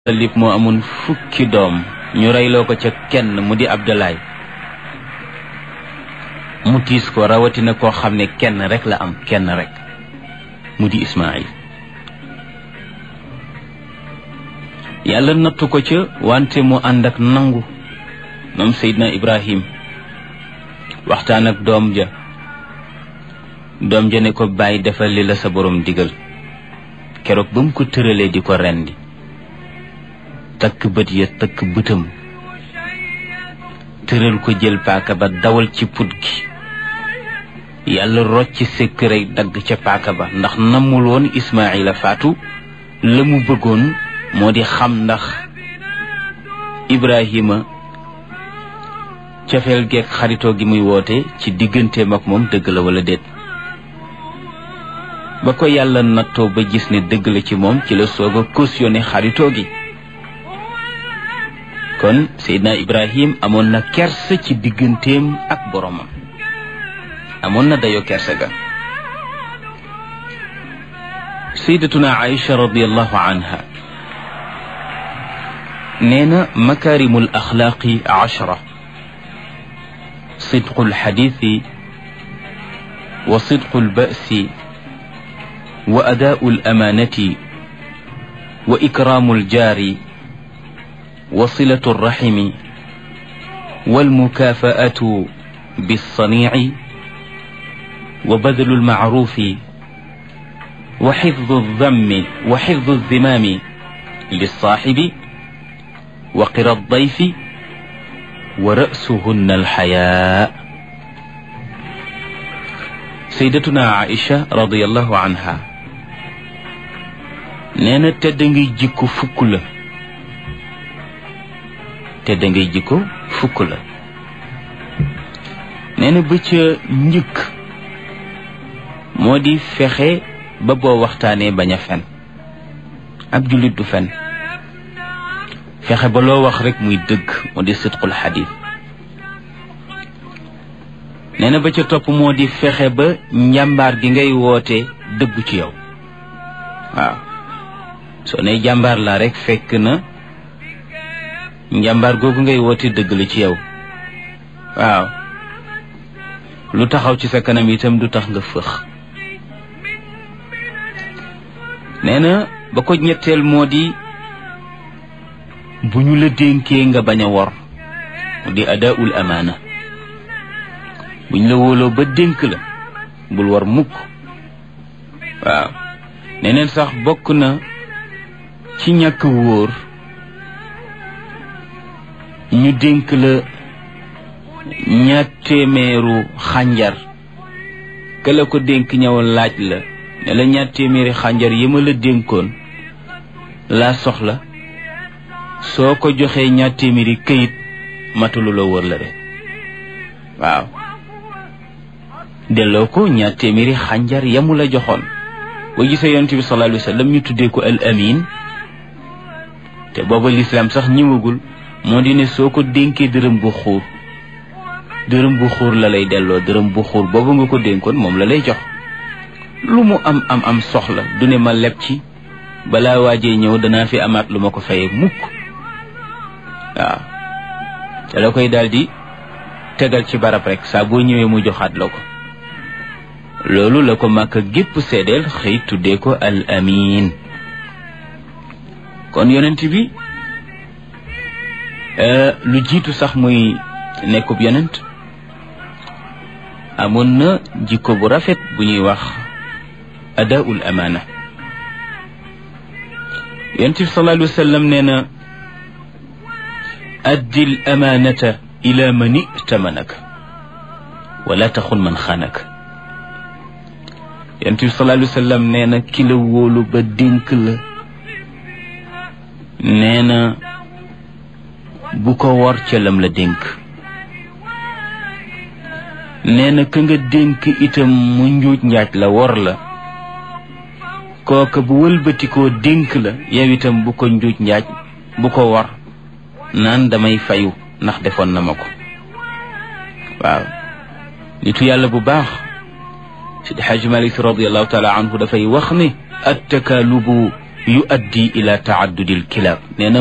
Talib moo amoon fukki doom ñu reyloo ko ca kenn mu di Abdalaay mu tiis ko rawatina koo xam ne kenn rek la am kenn rek mu di Ismaayil yàlla nattu ko ca wante mu ànd ak nangu moom Seydina Ibrahim waxtaan ak doom ja doom ja ne ko bàyyi defal li la sa borom digal keroog ba mu ko tëralee di ko rendi takk bët ya takk bëtam tëral ko jël paaka ba dawal ci put gi yàlla rocc sekk rek dagg ca paaka ba ndax namul woon Ismaayila faatu la mu bëggoon moo di xam ndax Ibrahima cofeel geeg xaritoo gi muy woote ci digganteem ak moom dëgg la wala déet ba ko yàlla nattoo ba gis ne dëgg la ci moom ci la soog a cautionné xaritoo gi kon Seydina Ibrahim amoon na kersa ci digganteem ak boromam amoon na dayoo kersa ga Sayyidatuna Aïcha radiyallahu anha nee na makaarimul axlaaqi ashra sidqul xadiisi wa sidqul ba'si wa adaa'ul amaanati wa ikraamul jaari وصلة الرحم والمكافأة بالصنيع وبذل المعروف وحفظ الذم وحفظ الذمام للصاحب وقر الضيف ورأسهن الحياء سيدتنا عائشة رضي الله عنها نانا تدنجي جيكو فكله te da ngay jikko fukk la nee na ba ca njëkk moo di fexe ba boo waxtaanee bañ a fen ab jullit du fen fexe ba loo wax rek muy dëgg moo di sidqul xadiis nee na ba ca topp moo di fexe ba njàmbaar gi ngay woote dëggu ci yow waaw soo ne jàmbaar laa rek fekk na njàmbaar googu ngay woote dëgg la ci yow waaw lu taxaw ci sa kanam itam du tax nga fëx nee na ba ko ñetteel moo di bu ñu la dénkee nga bañ a wor mu di adaul amaana bu ñu la wóoloo ba dénk la bul war mukk waaw neneen sax bokk na ci ñàkk wóor ñu dénk la ñaar téeméeru xànjar ka la ko dénk ñëw laaj la ne la ñaar téeméeri xànjar yi ma la dénkoon laa soxla soo ko joxee ñaar téeméeri këyit matulu la wër la de waaw delloo ko ñaar téeméeri xànjar yamu la joxoon boo gisee yonent bi sallallahu alayhi wa sallam ñu tuddee ko al amin te booba lislaam sax ñëwagul moo di ne soo ko dénkee dërëm bu xuur dërëm bu xuur la lay delloo dërëm bu xuur boobu nga ko dénkoon moom la lay jox lu mu am am am soxla du ne ma leb ci balaa waajee ñëw danaa fi amaat lu ma ko fayee mukk waaw te la koy daldi tegal ci barab rek saa boo ñëwee mu joxaat la ko loolu la ko màkk gépp seedeel xëy tuddee ko al amin kon yonent bi lu jiitu sax muy nekkub yonent amoon na jikko bu rafet bu ñuy wax adaul amaana yonent bi sallallahu alayhi wa sallam nee na addi l amaanata ila man itamanaka wala taxun man xaanaka yonent bi sallallahu alayhi wa sallam nee na ki la wóolu ba dénk la nee na bu ko wor ca lam la dénk nee na ka nga dénk itam mu njuuj njaaj la wor la kooka bu wëlbatikoo dénk la yow itam bu ko njuuj njaaj bu ko wor naan damay fayu ndax defoon na ma ko waaw nitu yàlla bu baax Sidi Xaaji Malik radiallahu taala anhu dafay wax ne attakaalubu yu addi ila taaddudil kilaab nee na